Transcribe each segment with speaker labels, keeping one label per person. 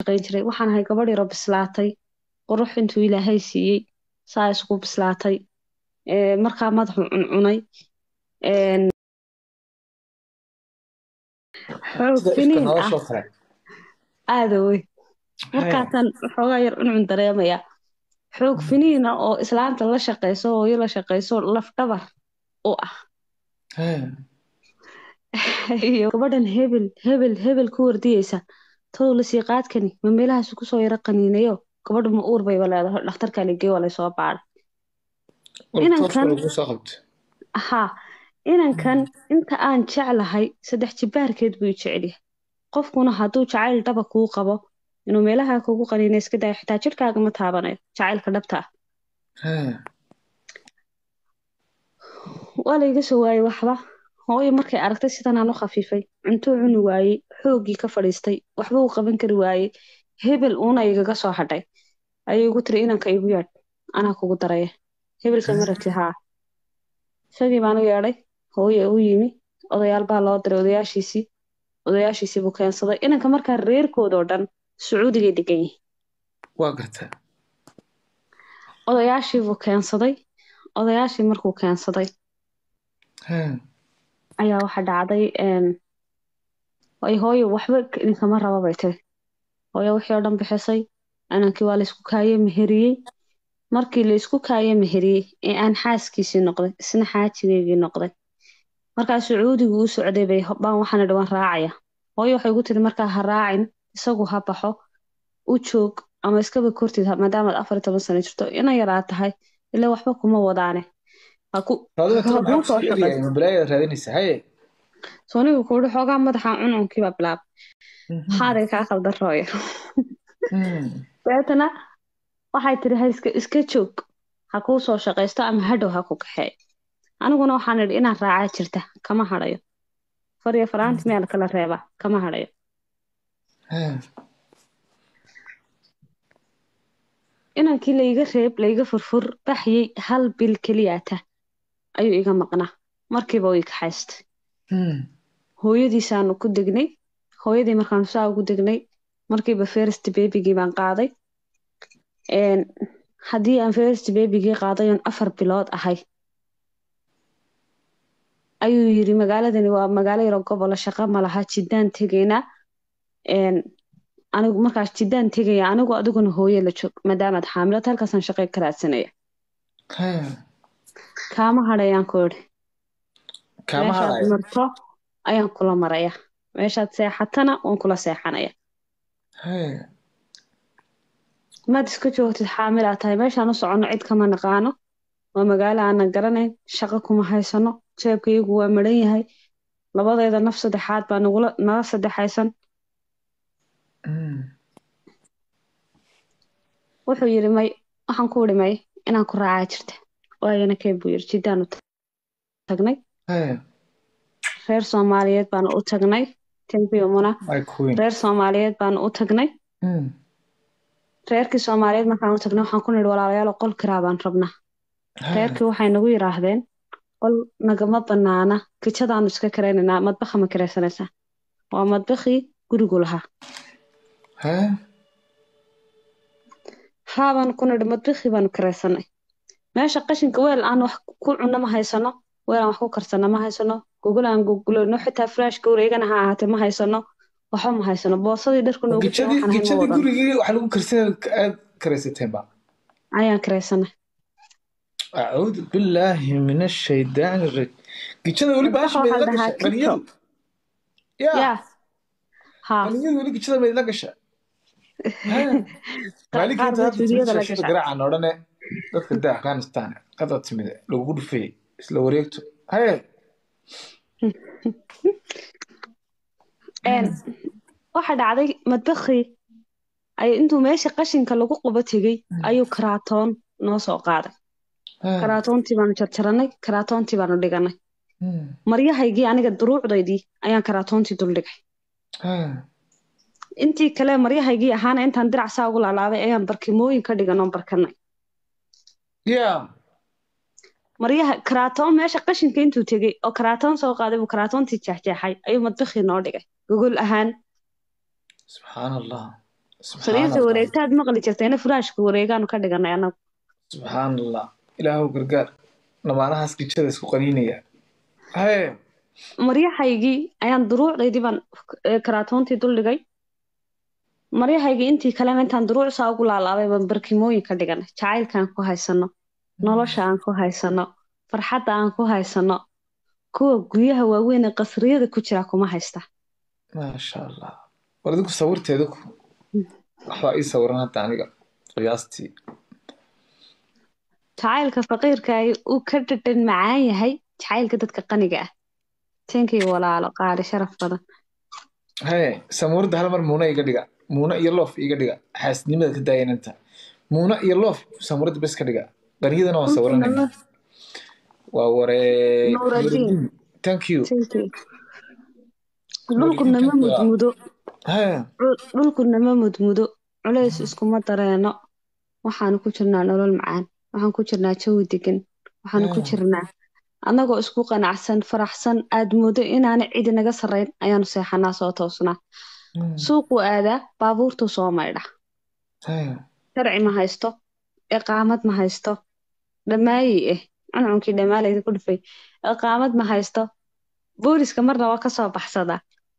Speaker 1: shaqayn jiray waxaan ahay gabadh yaro bislaatay qurux intuu ilaahay siiyey saa isku bislaatay ee, markaa madaxu cuncunay een, xoog
Speaker 2: sida ifka
Speaker 1: finiin ah
Speaker 2: noloshoo kale
Speaker 1: aada wey
Speaker 2: Hee.
Speaker 1: markaasaan xoogaa yar cuncun dareemaya xoog finiina oo islaanta la shaqayso hooyo la shaqayso laf dhabar u ah
Speaker 2: Hee.
Speaker 1: iyo gabadhan hebel hebel hebel ku wardiyeysa tow lasii qaadkani ma meelahaas kusoo yaro qaniinayo gabadhu ma uur bayba leedahay dhakhtarkaa ligey waa laysoo baadha
Speaker 2: Wal
Speaker 1: Inankan-
Speaker 2: toos lagu soo qabto
Speaker 1: haa inankan inta aan jeclahay saddex jibaarkeed buu i jecel yahay qofkuna hadduu jacayl dhaba kuu qabo inuu meelaha kugu qaniina iska dayo xitaa jidhkaaga ma taabanayo jacaylka dhabta ah
Speaker 2: Hee.
Speaker 1: waa layga soo waayey waxba hooyo markay aragtay sidan aan u khafiifay cuntuu cuni waayey xooggii ka fadhiistay waxba uu qaban kari waayey hebel uuna igaga soo hadhay ayay igu tiri inanka igu yeedh anaa kugu daraya hebelka ma rabti haa isagii baan u yeedhay hooyo u yimi odayaal baa loo diray odayaashiisii odayaashiisii buu keensaday inanka markaa reerkoodoo dhan sacuudigay degan yihiin
Speaker 2: waa gartaa
Speaker 1: odayaashii buu keensaday odayaashii markuu keensaday
Speaker 2: Hee.
Speaker 1: ayaa waxa dhacday een, ay hooyo waxba idinkama raba bay tiri hooyo wixii oo dhan bixisay inankii waa laysku kaaye meheriyey markii laysku kaaye meheriyey ee aan xaaskiisii noqday isna xaajigeygii noqday markaa sacuudigu u socday bay baan waxaan idhi waan raacaya hooyo waxay igu tiri markaa ha raacin isagu ha baxo u joog ama iskaba kortid ha- maadaamaad afar iyo toban sano jirto ina yaraa tahay ilaa waxba kuma wadaane ha ku
Speaker 2: Adiga tiro
Speaker 1: ha kuu
Speaker 2: maxaa
Speaker 1: soo
Speaker 2: ku
Speaker 1: shaqayso
Speaker 2: sheegaya ma balaayaad raadinaysaa haye
Speaker 1: soonigu kuuhi xoogaa madaxa cuncunkiiba bilaab
Speaker 2: Mhm.
Speaker 1: maxaaday kaa khaldan rooya
Speaker 2: Mm.
Speaker 1: dabeetana waxay tiri ha iska iska joog ha kuu soo shaqaysto ama hadhow ha ku kaxeeyo aniguna waxaan idhi inaan raacaa jirta kama hadhayo fariyo faraanti meel kala reeba kama hadhayo
Speaker 2: Hee.
Speaker 1: inankii layga reeb layga furfur baxyey hal bil keliyaata ayuu iga maqnaa markiiba uu i kaxaystay
Speaker 2: Mm.
Speaker 1: hooyadiisaanu ku degnay hooyadii markaanu saa ugu degnay markiiba first babygii baan qaaday Een, haddii aan first babygii qaaday oon afar bilood ahay ayuu yiri magaaladani waa magaalo yaro gobola shaqo ma laha jiddaan tegaynaa Een, anigu markaas jiddaan tegaya anigu adiguna hooyo la joog maadaamaad xaamilad halkaasaan shaqo ka raadsanaya
Speaker 2: Hee.
Speaker 1: kaama hadhayaan ku idhi
Speaker 2: Kaama
Speaker 1: meeshaad
Speaker 2: harayo.
Speaker 1: marto ayaan kula maraya meeshaad seexatana waan kula seexanaya
Speaker 2: Hee.
Speaker 1: maad iska joogtid xaamilaa tahay meeshaan u soconno cid kama naqaano waa magaalo aanan garanayn shaqo kuma haysano jeebkayagu waa maran yahay labadeeda naf saddexaad baa nagula nala saddexaysan
Speaker 2: Mm.
Speaker 1: wuxuu yidhi may waxaan ku idhi may inaan ku raacaa jirta waayana kee buu yidhi jiddaanu tagnay
Speaker 2: Hee.
Speaker 1: reer soomaaliyeed baanu u tagnay tembiyo muna
Speaker 2: My queen.
Speaker 1: reer soomaaliyeed baanu u tagnay
Speaker 2: Mm.
Speaker 1: reerkii soomaaliyeed markaan u tagnay waxaan ku nidhi walaalayaal qol kiraa baan rabnaa
Speaker 2: Hee.
Speaker 1: reerkii waxay nagu yidhaahdeen qol nagama banaana kijadaanu iska karaynaynaa madbaxa ma karaysanaysaa waa madbakhii gurigu lahaa
Speaker 2: Hee.
Speaker 1: haa baanu ku nidhi madbakhii baanu karaysanay meesha qashinka weel aan wax ku cunno ma haysano weel aan wax ku karsano ma haysano gogol aan gogolano xitaa firaashka wareegana ha ahaatee ma haysano waxba ma haysano boosadii dharku noogu jira
Speaker 2: Gijadii
Speaker 1: waxaan ahayn ma
Speaker 2: gijadii
Speaker 1: wadano
Speaker 2: gurigii waxa lagu karsanay aad karaysateen ba.
Speaker 1: ayaan karaysanay
Speaker 2: أعوذ بالله من الشيطان الرجيم جيتشنا ولي باش
Speaker 1: madbaxa
Speaker 2: ما
Speaker 1: waxaa la dhahaa
Speaker 2: يلقش
Speaker 1: kito
Speaker 2: منيل يا
Speaker 1: yaa haa
Speaker 2: منيل ولي جيتشنا ما يلقش ها مالك
Speaker 1: qaar
Speaker 2: انت
Speaker 1: baa
Speaker 2: هذا تمشي
Speaker 1: duunyada la
Speaker 2: شاشة
Speaker 1: gashaa
Speaker 2: قراءة نورنا dadka daa afghanistan qadad timid lagu dhufay isla wareegto haye
Speaker 1: Een, waxa dhacday madbakhii ay intuu meesha qashinka lagu qubo tegey ayuu karaatoon noo soo qaaday karaatoontii baanu jarjaranay karaatoontii baanu dhiganay maryahaygii aniga duruucdaydii ayaan karaatoontii duldhigay intii kale maryahaygii ahaana intaan dirac saa ugu laalaabay ayaan barkimooyin ka dhigan oon barkanay
Speaker 2: ya
Speaker 1: maryaha karaatoon meesha qashinka intuu tegey oo karaatoon soo qaaday buu karaatoontii jeexjeexay ayuu madbakhii noo dhigay gogol ahaan
Speaker 2: subxaan allah subxaan
Speaker 1: sariirta
Speaker 2: allah
Speaker 1: wareegtaad maqli jirtayna furaashka wareegaanu ka dhiganay anagu
Speaker 2: subxaan allah ilaahu gargaar namaanahaas gijada isku qaniinaya haye
Speaker 1: maryahaygii ayaan duruucdaydii baan eh, karaatoontii duldhigay maryahaygii intii kalena intaan duruuc saa ugu laalaabay baan barkimooyin ka dhiganay jacaylkaan ku haysano nolosha aan ku haysano farxadda aan ku haysano kuwa guryaha waaweyn ee qasriyada ku jira kuma haysta
Speaker 2: maasha allah war idinku sawirteeda ku waxbaa ii sawiran hadda aniga qiyaastii
Speaker 1: jacaylka faqiirka ay uu ka dhadhan macaan yahay jacaylka dadka qaniga ah teenkii walaalo qaali sharaf badan
Speaker 2: haye samuurada hal mar muuna iga dhiga muuna iyo loof iga dhiga xaasnimada ka daayananta muuna iyo loof samuurada bes ka dhiga qaniyadana waan sawiranayna waa waree
Speaker 1: Nuuraddiin.
Speaker 2: Nuuraddiin. thank you
Speaker 1: Teenkii. dhulku nama mudmudo
Speaker 2: haye
Speaker 1: Dhul- dhulku nama mudmudo culays iskuma dareeno waxaanu ku jirnaa nolol macaan waxaan ku jirnaa jawi degan waxaanu ku
Speaker 2: Mm.
Speaker 1: jirnaa annagoo isku qanacsan faraxsan aad moodo inaana cidi naga sarrayn ayaanu seexanaa soo toosnaa
Speaker 2: Mm.
Speaker 1: suuquu aadaa baabuurtuu soo maydha
Speaker 2: haye
Speaker 1: sharci ma haysto iqaamad ma haysto dhammaayi eh cuncunkii dhammaalayda ku dhufay iqaamad ma haysto booliska marna waa kasoo baxsadaa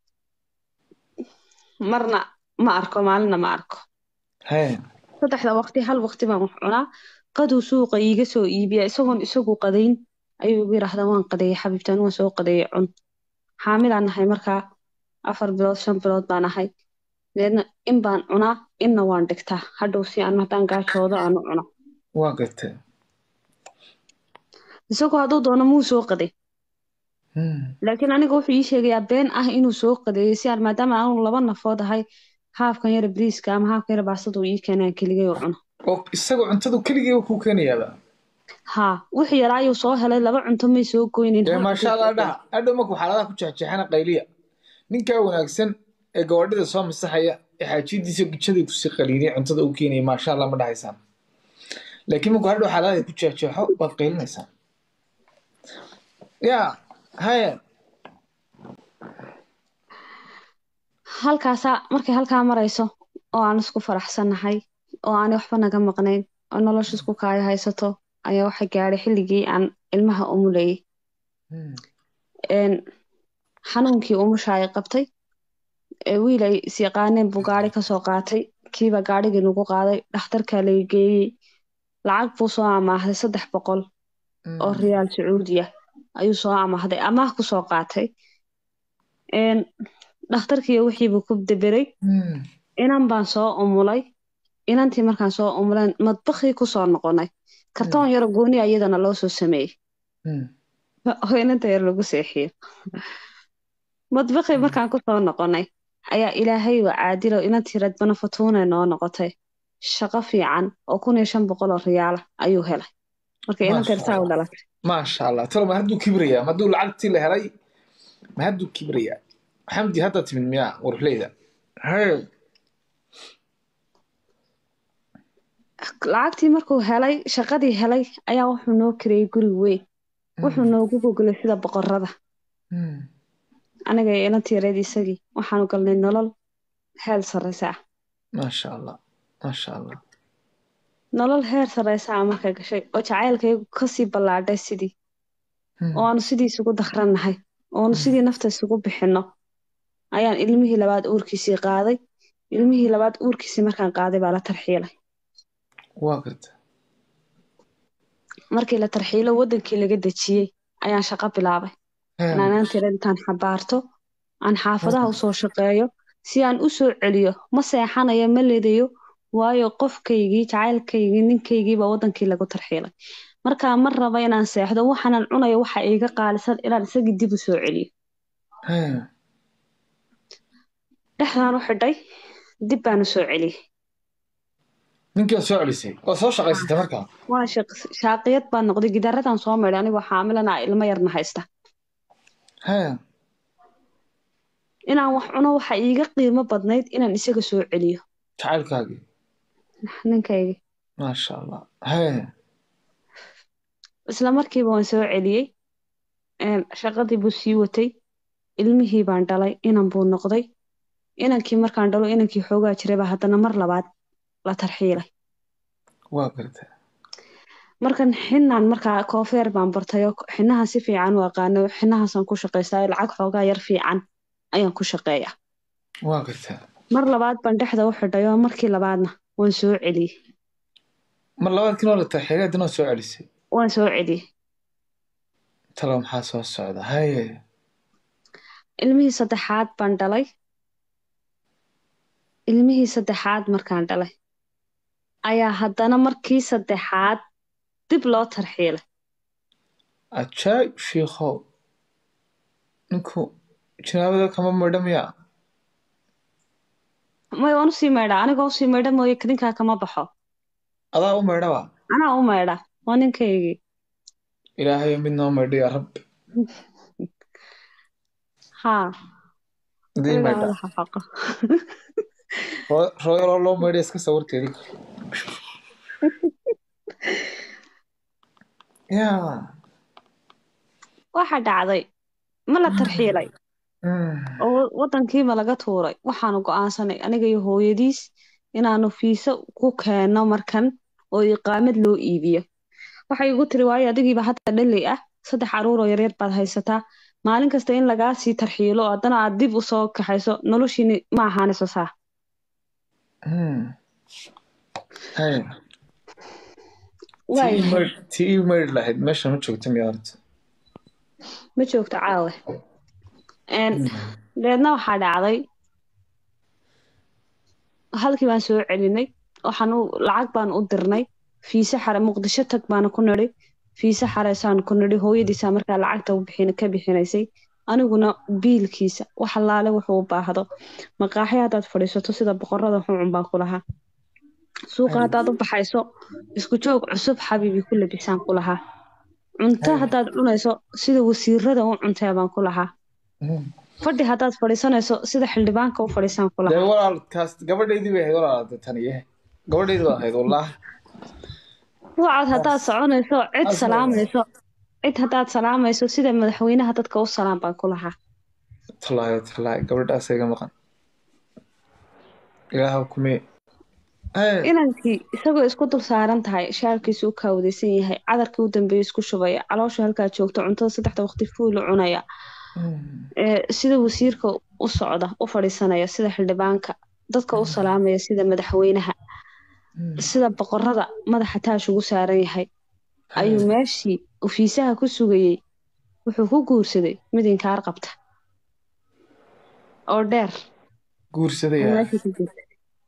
Speaker 1: marna ma arko maalina ma arko
Speaker 2: haye
Speaker 1: saddexda waqti hal waqti baan wax cunaa qaduu suuqa iiga soo iibiya isagoon isagu qadayn ayuu igu yidhaahdaa waan qadeeyey xabiibtaan waan soo qadeeyey cun xaamilaan nahay markaa afar bilood shan bilood baan ahay deedna in baan cunaa inna waan dhigtaa hadhow si aan haddaan gaajoodo aan u cuno
Speaker 2: waa gartay
Speaker 1: isagu hadduu doono muu soo qaday
Speaker 2: Mm.
Speaker 1: laakiin aniga wuxuu ii sheegayaa been ah inuu soo qadeeyey si aan maadaama aanu laba nafood ahay haafkan yara bariiska ama haafkan yara baastada uu ii keenay aan keligay u cuno
Speaker 2: oo isagoo cuntadu keligii kuu keenayaaba
Speaker 1: haa wixii yaraa ayuu soo helay laba cunto may soo goynin
Speaker 2: ee
Speaker 1: hal
Speaker 2: maasha
Speaker 1: cunto
Speaker 2: allah
Speaker 1: soo
Speaker 2: dhaha hadhow markuu xaaladaha ku jeexjeexana qayliya ninkaa wanaagsan ee gabadhida soo masaxaya ee xaajidiisa gijadii kusii qaliinay cuntada u keenaya maasha allah ma dhahaysaan laakiin markuu hadhow xaaladaha ku jeexjeexo waad qaylinaysaa yaa haye
Speaker 1: halkaasaa markay halkaa marayso oo aan isku faraxsannahay oo aanay waxba naga maqnayn oo nolosha isku kaayo haysato ayaa waxa gaadhay xilligii aan ilmaha umulayay
Speaker 2: Mm.
Speaker 1: een, xanuunkii umusha ay qabtay ee wiil ay is yaqaaneen buu gaari kasoo qaatay kiiba gaarigii nagu qaaday dhakhtarkaa laga geeyey lacag buu soo amaahday saddex boqol
Speaker 2: Mm.
Speaker 1: oo riyaal sacuudi ah ayuu soo amaahday amaah kusoo qaatay een, dhakhtarkii wixiibuu ku daberay
Speaker 2: Mm.
Speaker 1: inan baan soo umulay inantii markaan soo umuleen madbakii kusoo noqonay kartoon yaro gooni ah iyadana loo soo sameeyey
Speaker 2: Mm.
Speaker 1: oo inanta yar lagu seexiyo madbakii markaan kusoo noqonay ayaa ilaahay waa caadilo inantii radbana fatuune noo noqotay shaqo fiican oo kun iyo shan boqol oo riyaala ayuu helay marka inanta yar saa u dhalatay
Speaker 2: maasha allah tolo ma hadduu kibrayaa ma hadduu lacagtii la helay ma hadduu kibrayaa xamdi hadda timid miyaa warfleyda haye
Speaker 1: lacagtii markuu helay shaqadii helay ayaa wuxuu noo kireeyey guri weyn wuxuu noogu gogolay sida boqorada
Speaker 2: Mm.
Speaker 1: aniga iyo inantii yareed isagii waxaanu galnay nolol heel sarreysa ah
Speaker 2: maasha allah maasha allah
Speaker 1: nolol heer sarreysa ah marka gashay oo jacaylkaygu kasii ballaadhay sidii
Speaker 2: Mm.
Speaker 1: oo aanu sidii isugu dakrannahay oo aanu sidii nafta isugu bixinno ayaan ilmihii labaad uurkiisii qaaday ilmihii labaad uurkiisii markaan qaaday baa la tarxiilay
Speaker 2: waa garta
Speaker 1: markii la tarxiilo wadankii laga dejiyey ayaan shaqo bilaabay inaan tira intaan xabaarto aan xaafadaha usoo shaqeeyo si aan u soo celiyo ma seexanayo ma ledayo waayo qofkaygii jacaylkaygii ninkaygiiba wadankii lagu tarxiilay markaa ma raba inaan seexdo waxaanan cunayo waxa iiga qaalisan inaan isagii dib u soo celiyo dhexdaan u xidhay dib baan u soo celiyey
Speaker 2: ninkii waad soo celisay waad soo shaqaysatay markaa
Speaker 1: waa shaaqiyad baan noqday gidaaradan soo maydhay anigoo xaamilana ilmo yarna haysta inaan wax cuno waxa iiga qiimo badnayd inaan isaga soo celiyo
Speaker 2: jacaylkaagii
Speaker 1: ninkaygii
Speaker 2: maasha allah
Speaker 1: isla markiiba waan soo celiyey shaqadii buu sii watay ilmihii baan dhalay inan buu noqday inankii markaan dhalo inankii xoogaa jiray baa haddana mar labaad la tarxiilay
Speaker 2: waa gartaa
Speaker 1: markan xinaan markaa koofeer baan bartayo xinahan si fiican u aqaano xinahaasaan ku shaqaystaa lacag xoogaa yar fiican ayaan ku shaqeeya
Speaker 2: waa gartaa
Speaker 1: mar labaad baan dhexda u xidhay oo markii labaadna waan soo celiyey
Speaker 2: mar labaad kinoo la tarxiilay haddana soo celisay
Speaker 1: waan soo celiyey
Speaker 2: talo maxaa soo socda haye
Speaker 1: ilmihii saddexaad baan dhalay ilmihii saddexaad markaan dhalay ayaa haddana markii saddexaad dib loo tarxiilay
Speaker 2: ajaayib shiikhow ninku jinaabada kama midha miyaa
Speaker 1: may waan usii maydhaa anigoo usii maydha mooye kadinkaa kama baxo
Speaker 2: adaa u maydhaba
Speaker 1: anaa u maydha waa ninkaygii
Speaker 2: ilaahayo mid noo maydho yaa rabbi
Speaker 1: haa
Speaker 2: idii
Speaker 1: ilaa
Speaker 2: maydha
Speaker 1: wada xaqo
Speaker 2: rooyaloo loo maydha iska sawirteedi yaa
Speaker 1: waxa dhacday ma la tarxiilay oo wadankiima laga tuuray waxaanu go'aansanay aniga iyo hooyadiis inaanu fiisa ku keenno markan oo iqaamad loo iibiyo waxay igu tiri waayo adigiiba hadda dhaley ah saddex caruur oo yaryar baad haysataa maalin kasta in lagaa sii tarxiilo oo haddana aad dib usoo kaxayso noloshiini ma ahaanayso saa
Speaker 2: haye
Speaker 1: waay
Speaker 2: tii maydh tii ii maydh lahayd meesha ma joogta miyaa horta
Speaker 1: ma joogto caawe Een, deedna waxaa dhacday halkii baan soo celinay waxaan u lacag baan u dirnay fiise xare muqdisho tag baana ku nidhi fiise xareysaan ku nidhi hooyadiisaa markaa lacagta u bixin ka bixinaysay aniguna biilkiisa wax allaale wuxuu u baahdo maqaaxi haddaad fadhiisato sida boqorada xuncun baan ku lahaa suuqa haddaad u baxayso isku joog cusub xabiibi ku labisaan ku lahaa cunto haddaad cunayso sida wasiirada u cuntee baan ku lahaa fadhi haddaad fadhiisanayso sida xildhibaanka u fadhiisaan ku
Speaker 2: dee
Speaker 1: lahaa
Speaker 2: walaal taas gabadhaydii bay ahayd walaal de tani eh gabadhaydii baa ahayd wallaah
Speaker 1: wacad haddaad soconayso cid
Speaker 2: Taas
Speaker 1: salaamayso cid haddaad salaamayso sida madaxweynaha dadka u salaam baan ku lahaa
Speaker 2: tallaayo tallaayo gabadhaas iga maqan ilaaha kumee Hee,
Speaker 1: inankii isagoo isku dul saaran tahay shaarkiisu u kaawdaysan yahay cadarkii u dambeeyey isku shubaya caloosha halkaa joogta cuntada saddexda waqti fuulu cunaya
Speaker 2: mm,
Speaker 1: ee sida wasiirka u socda u fadhiisanaya sida xildhibaanka dadka u salaamaya sida madaxweynaha
Speaker 2: mm.
Speaker 1: sida boqorada madaxa taash ugu saaran yahay ayuu meeshii uu fiisaha ku sugayey wuxuu ku guursaday mid inkaar qabta oo dheer
Speaker 2: guursaday
Speaker 1: ayuu
Speaker 2: yaa
Speaker 1: meeshii ku guursaday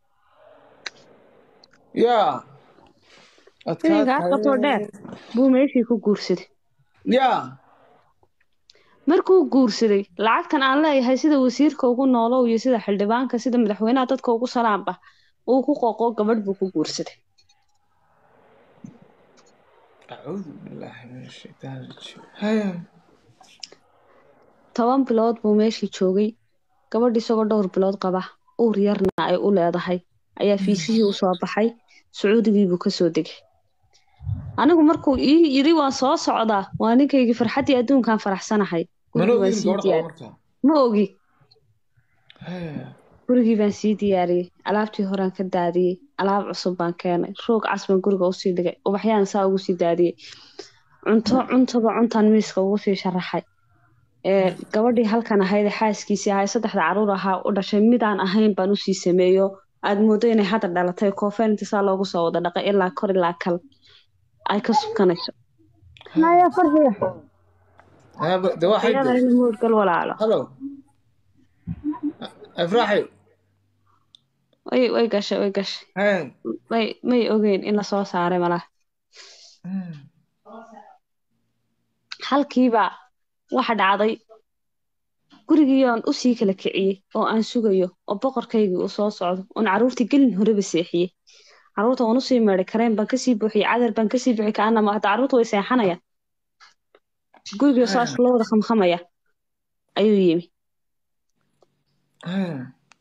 Speaker 2: yaa
Speaker 1: mid inkaar qabta oo dheer buu meeshii ku guursaday
Speaker 2: yaa
Speaker 1: markuu guursaday lacagtan aan leeyahay sida wasiirka ugu noolow iyo sida xildhibaanka sida madaxweynaha dadka ugu salaamba uu ku qoqo gabadh buu ku guursaday
Speaker 2: acuudu billaahi min ashaytaan rajiim hee
Speaker 1: toban bilood buu meeshii joogay gabadh isagoo dhowr bilood qaba uur yarna ay u leedahay ayaa fiisihii u soo baxay sacuudigiibuu kasoo degay anigu markuu ii yiri waan soo socdaa waa ninkaygii farxaddii adduunkaan faraxsanahay
Speaker 2: mana
Speaker 1: gurigii baan
Speaker 2: ogin
Speaker 1: sii
Speaker 2: gabadh qaba
Speaker 1: diyaar
Speaker 2: markaa
Speaker 1: ma ogi
Speaker 2: hee
Speaker 1: gurigii baan sii diyaariyey alaabtii horaan ka daadiyey alaab cusub baan keenay roog cas baan guriga usii dhigay ubaxyaan saa ugu sii daadiyey cunto cuntaba cuntaan miiska ugu sii sharaxay ee gabadhii halkan ahayd ee xaaskiisii ahay saddexda caruur ahaa u dhashay midaan ahayn baan usii sameeyo aad moodo inay hadda dhalatay koofeen inta saa loogu soo wada dhaqay ilaa kor ilaa kal ay ka sukanayso naya farxiya
Speaker 2: Hee, ba- dee waxay
Speaker 1: iyada
Speaker 2: de
Speaker 1: in moodgal walaalo
Speaker 2: hallo afraaxi
Speaker 1: way way gashay way gashay
Speaker 2: hee
Speaker 1: may may ogeyn in lasoo saaray malaha
Speaker 2: Mm,
Speaker 1: halkiiba waxa dhacday gurigii aan usii kala kiciyey oo aan sugayo oo boqorkaygii uu soo socdo oon caruurtii gelin horeba seexiyey caruurta waan usii meedhay kareen baan kasii buuxiyey cadar baan kasii buuxiyey kaanama hata caruurta way seexanayaan gurigii saas loo wada khamkhamaya ayuu yimi
Speaker 2: hee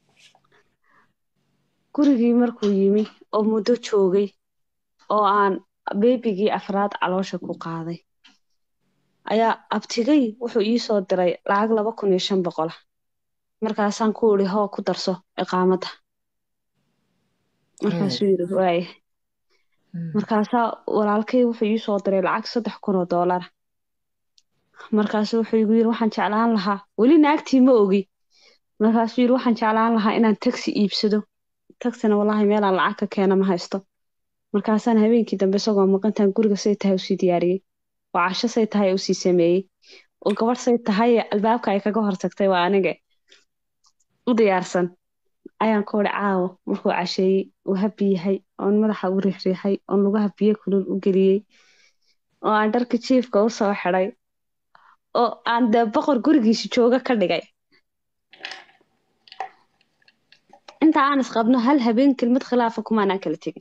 Speaker 1: gurigii markuu yimi oo muddo joogay oo aan beebigii afraad caloosha ku qaaday ayaa abtigay wuxuu ii soo diray lacag laba kun iyo shan boqola markaasaan ku idhi hoo ku darso iqaamadda markaasuu yidhi waaye markaasaa walaalkay wuxuu ii soo diray lacag saddex kun oo doolara markaasuu wuxuu igu yidhi waxaan jeclaan lahaa weli naagtii ma ogi markaasuu yidhi waxaan jeclaan lahaa inaan taxi iibsado taxina wallaahi meelaan lacag ka keena ma haysto markaasaan habeenkii dambe isagoo maqantaan guriga say tahay usii diyaariyey oo casho say tahay usii sameeyey oo gabadh say tahay albaabka ay kaga hortagtay waa aniga u diyaarsan ayaan ku idhi caawo markuu casheeyey uu habi yahay oon madaxa u riixriixay oon lugaha biyo kulul u geliyey oo aan dharka jiifka u soo xidhay oo aan dee boqor gurigiisa jooga ka dhigay inta aan isqabno hal habeen kelmad khilaafa kumaanaan kala tegin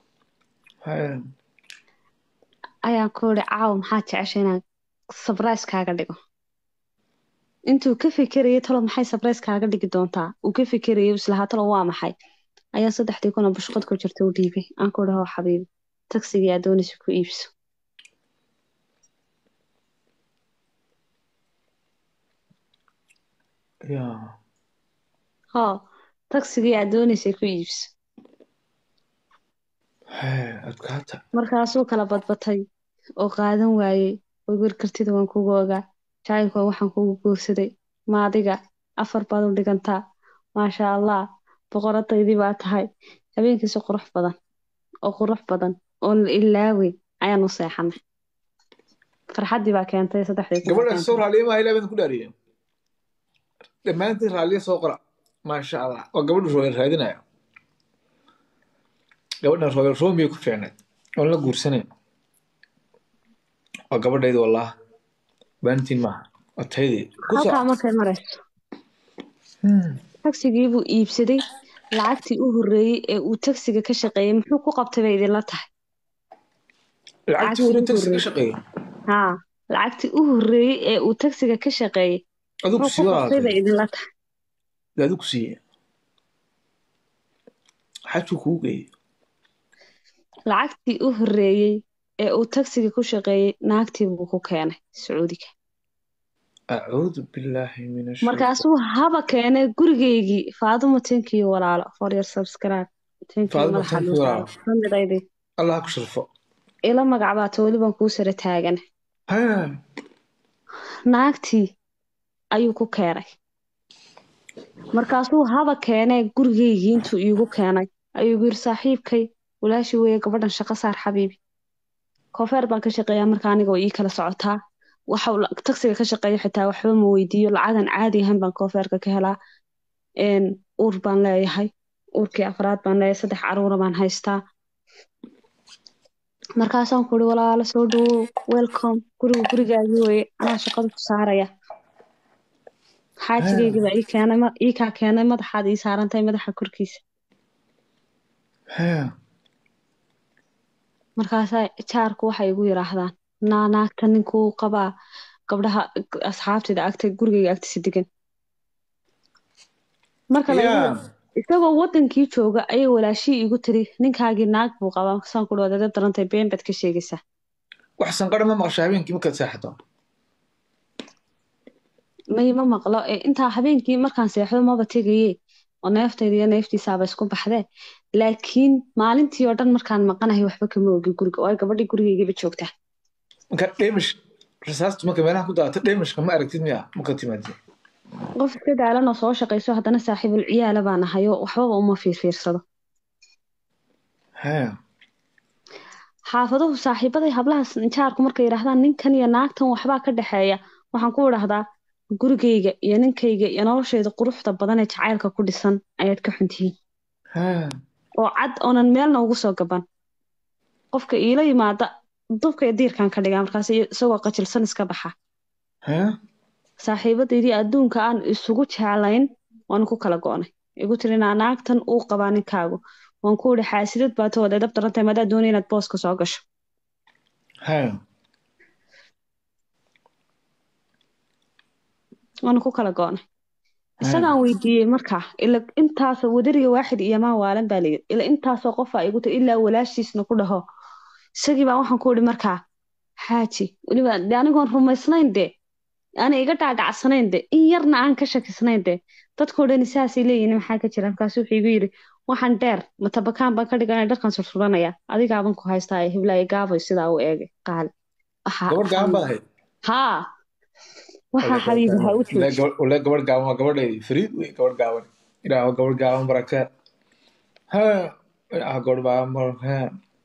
Speaker 1: ayaan ku idhi caawo maxaa jecesha inaan sabrais kaaga dhigo intuu ka fikerayay talo maxay sabrais kaaga dhigi doontaa uu ka fikerayay islahaa talo waa maxay ayaa saddexdii kuna bushqad ku jirta u dhiibay aan ku idhi hoo xabiibi tagsigii aad doonaysa ku iibso hoo tagsigii aad doonaysay ku iibso markaasuu kala badbatay oo qaadan waayey waywer kartida waan kugu ogaa jacaylkoo waxaan kugu guursaday maadiga afar baad u dhigantaa maasha allah boqoradaydii baa tahay habeenkiisi qurux badan oo qurux badan oo la ilaawey ayaan u seexanay farxaddii baa keentay saddexdii
Speaker 2: gabadha soo raaliya maaha ilaa baan ku dhaariyay dhammaantiin raaliya soo qora maasha allah waa gabadhu royal raadinaya gabadhan royal romeo ku fiicnayd oon la guursanay waa gabadhaydi wallah baantiin maaha waa taydii
Speaker 1: halkaa markay marayso tagsigii buu iibsaday lacagtii u horreeyey ee uu tagsiga ka shaqeeyey muxuu ku qabtay bay idinla tahay
Speaker 2: lacagtii hore tagsi ka shaqeeyey
Speaker 1: haa lacagtii u horreeyey ee uu tagsiga ka shaqeeyey
Speaker 2: adigu
Speaker 1: muxuu ku qabtay bay idinla tahay
Speaker 2: adigu siiye xajuu kuu geeyey
Speaker 1: lacagtii u horreeyey ee uu tagsiga ku shaqeeyey naagtii buu ku keenay sacuudiga
Speaker 2: acuudu billaahi min
Speaker 1: markaasuu haba keenay gurigeygii faaduma tenkiyo walaalo for your subscribe
Speaker 2: Faaduma thank you, walaalo.
Speaker 1: kamidaydi
Speaker 2: allah ku sharfo
Speaker 1: ila magac baata weli baan kuu sara taagana
Speaker 2: Ha,
Speaker 1: naagtii ayuu ku keenay markaasuu haba keenee gurigeygii intuu iigu keenay ayuu igu yiri saaxiibkay walaashii weeye gabadhan shaqo saar xabiibi koofeer baan ka shaqeeyaa marka aniga oo ii kala socotaa waxa uu la- tagsiga ka shaqeeya xitaa waxba ma weydiiyo lacagan caadi ahayn baan koofeerka ka helaa een, uur baan leeyahay uurkii afraad baan leeyahay saddex caruura baan haystaa markaasaan ku uri walaalo soo dhawow welcome guriga gurigaagii weye anaa shaqada ku saaraya xaajigeygii baa ii keenay ma- ii kaa keenay madaxaad ii saarantahay madaxa korkiisa
Speaker 2: ha.
Speaker 1: markaasaa jaarku waxay igu yidhaahdaan naa naagta ninkuu qabaa gabdhaha asxaabtida agta gurigayga agtiisa degan marka la
Speaker 2: Yeah.
Speaker 1: isagoo wadankii jooga ayay walaashii igu tiri ninkaagii naag buu qabaa saan ku dhawaad adab darantay been baad ka sheegaysaa
Speaker 2: wax sanqadha ma maqasho habeenkii markaad seexato
Speaker 1: may ma maqlo ee intaa habeenkii markaan seexdo maba tegaye oo neeftayda iyo neeftiisaaba isku baxdee laakiin maalintii oo dhan markaan maqanahay waxba kama ogi guriga oo ay gabadhii gurigaygiiba joogtaa
Speaker 2: marka dhemish rasaastu marka meelaha ku daata dhemishka ma aragtid miya marka timaadid
Speaker 1: qof iska daalan oo soo shaqayso haddana saaxiibul ciyaala baan ahay oo waxbaba uma fiirfiirsado
Speaker 2: ha
Speaker 1: xaafaduhu saaxiibaday hablaha jaarku markay yidhaahdaan ninkan iyo naagtan waxbaa ka dhexeeya waxaan ku idhahdaa gurigayga iyo ninkayga iyo noloshayda quruxda badan ee jacaylka ku dhisan ayaad ka xuntihiin
Speaker 2: ha
Speaker 1: oo cad oonan meelna ugu soo gaban qofka iila yimaada dubka iyo diirkan ka dhigaa markaas isagoo qajilsan iska baxa
Speaker 2: ha
Speaker 1: saaxiibadaydii adduunka aan isugu jeclayn waan ku kala go'nay igu tiri naa naagtan uu qabaa ninkaagu waan ku idhi xaasidad baa tahood edab darantahay madaa doonay inaad booska soo gasho
Speaker 2: ha
Speaker 1: waan ku kala go'nay isagaan weydiiyey markaa ila intaas wadariga waaxid iyo maa waalan baa layidhi ila intaasoo qofaa igu tiri ilaa walaashiisna ku dhaho isagii baa waxaan ku idhi markaa xaaji weliba de anigoon rumaysnayn de ana iga dhaadhacsanayn de in yarna aan ka shakisnayn de dadkoo dhani saasay leeyihin maxaa ka jira markaasu wuxuu igu yidhi waxaan dheer matabakaan baan ka dhiganaya dharkan sursuranaya adigaaban ku haystaa hiblaayo gaabay sidaa u eegay qaali Waxaa-
Speaker 2: gabadh gaaban baad ahayd
Speaker 1: haa waxaa xabiibi ha u jooji
Speaker 2: wale gabadh gaaban waa gabadhaydi fariid wey gabadh gaaban ilaahu gabadh gaaban baraka ha ilaahu gabadh gaaban baraka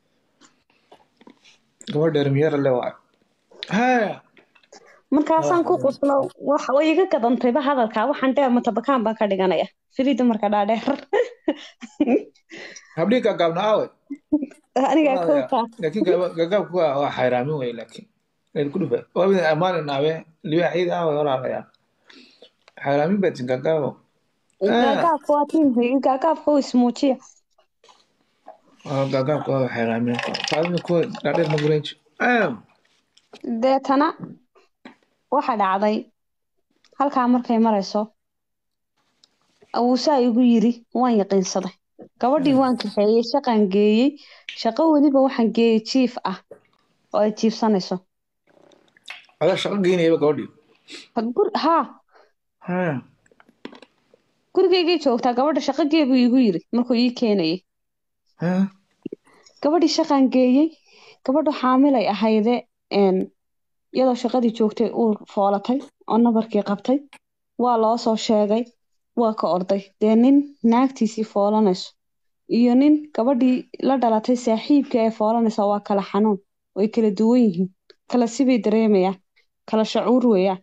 Speaker 2: gabadh dheer miyara le waa ha
Speaker 1: markaasaan ku quslo waxa way iga gadantayba hadalkaa waxaan dheer matabakaan baan ka dhiganaya firiida marka dhaadheer
Speaker 2: habdhii kaa gaabna aawe
Speaker 1: anigaa kowkaa
Speaker 2: laakiin gagaabku waa waa xayraamin wey laakiin eel ku dhufa waa midin amaanin aawe libaaxyada aawe walaalayaa xayraamin baa tin gagaabo
Speaker 1: gaagaabka waa tiimka gaagaabka u ismuujiya
Speaker 2: gagaabku waa xayraamin qaadina kuwa dhaadheer ma guranji
Speaker 1: deetana waxa dhacday halkaa markay marayso awuusaa igu yiri waan yaqiinsaday gabadhii waan kaxeeyey shaqaan geeyey shaqo weliba waxaan geeyey jiif ah oo ay jiifsanayso
Speaker 2: adaa shaqo geynayaba gabadhii
Speaker 1: Gur- haa
Speaker 2: ha
Speaker 1: gurigaygay joogtaa gabadha shaqo gee buu igu yiri markuu ii keenayay
Speaker 2: ha
Speaker 1: gabadhii shaqaan geeyey gabadhu xaamilay ahayde een, iyadoo shaqadii joogtay uu foolatay oo nabarkii qabtay waa loo soo sheegay waa ka orday dee nin naagtiisii foolanayso iyo nin gabadhii la dhalatay saaxiibkii ay foolanaysa waa kala xanuun way kala duwan yihiin kala sibay dareemayaan kala shacuur weeyaan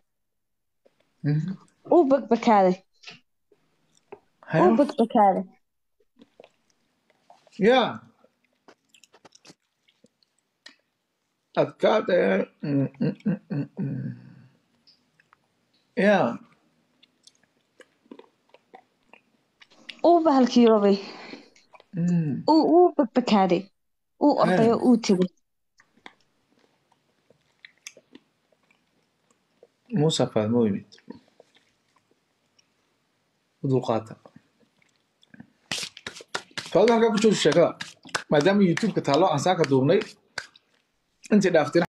Speaker 1: uu bagbakaaday uu bagbakaaday
Speaker 2: ya adkaada ya
Speaker 1: uu bahalkiyoobay uu uu bagbakaaday uu orday oo uu tegay
Speaker 2: muusa faadmo yimid u dulqaata faadmo halkaa ku jooji sheekada maadaama youtube-ka taallo aan saaka duubnay intii dhaaftina